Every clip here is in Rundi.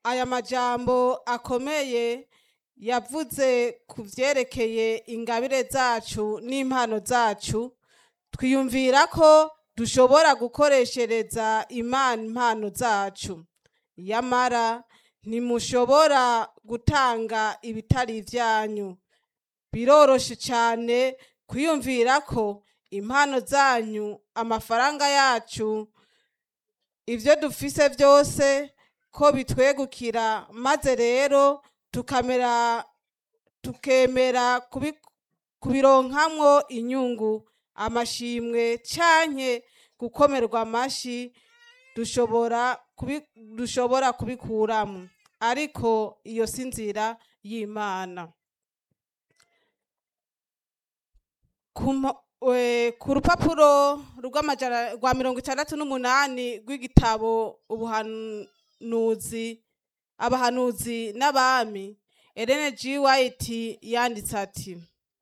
aya majambo akomeye yavuze ku vyerekeye ingabire zacu n'impano zacu twiyumvira ko dushobora gukoreshereza imana impano zacu yamara ntimushobora gutanga ibitari ivyanyu biroroshe cane kwiyumvira ko impano zanyu amafaranga yacu ivyo dufise vyose ko bitwegukira maze rero tukamera tukemera kubi- kubironkamwo inyungu amashimwe canke gukomerwa amashi dushobora kubi- dushobora kubikuramwo ariko iyo si nzira y'imana ku mpo- we- ku rupapuro rw'amajana rwa mirongo itandatu n'umunani rw'igitabo ubuhanuzi abahanuzi n'abami Ellen G. White yanditse ati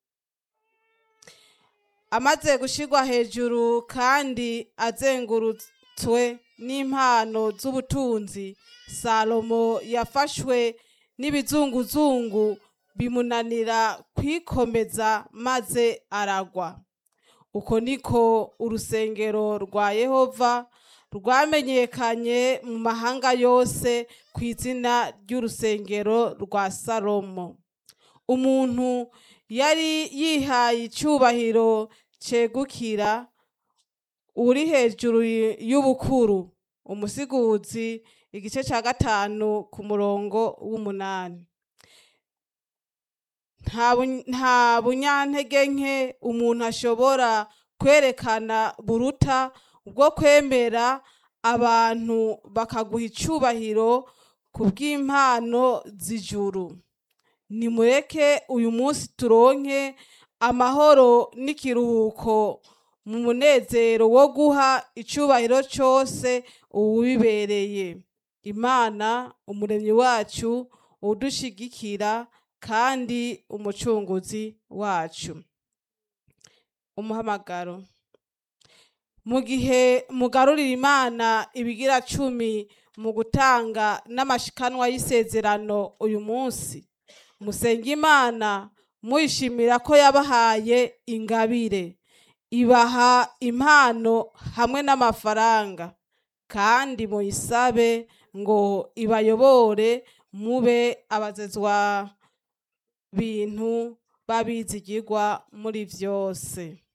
amaze gushirwa hejuru kandi azengurutswe n'impano z'ubutunzi salomo yafashwe n'ibizunguzungu bimunanira kwikomeza maze aragwa uko niko urusengero rwa yehova rwamenyekanye mu mahanga yose ku izina ry'urusengero rwa salomo umuntu yari yihaye icyubahiro cegukira uri hejuru y'ubukuru umusiguzi igice cya gatanu ku murongo w'umunani nta bu- nta bunyantege nke umuntu ashobora kwerekana buruta bwo kwemera abantu bakaguha icubahiro ku bw'impano z'ijuru nimureke uyu munsi turonke amahoro n'ikiruhuko mu munezero wo guha icubahiro cyose uwibereye imana umuremyi wacu udushigikira kandi umucunguzi wacu umuhamagaro mu gihe mugarurira imana ibigira cumi mu gutanga n'amashikanwa y'isezerano uyu munsi musenga imana muyishimira ko yabahaye ingabire ibaha impano hamwe n'amafaranga kandi muyisabe ngo ibayobore mube abazezwa bintu babizigirwa muri vyose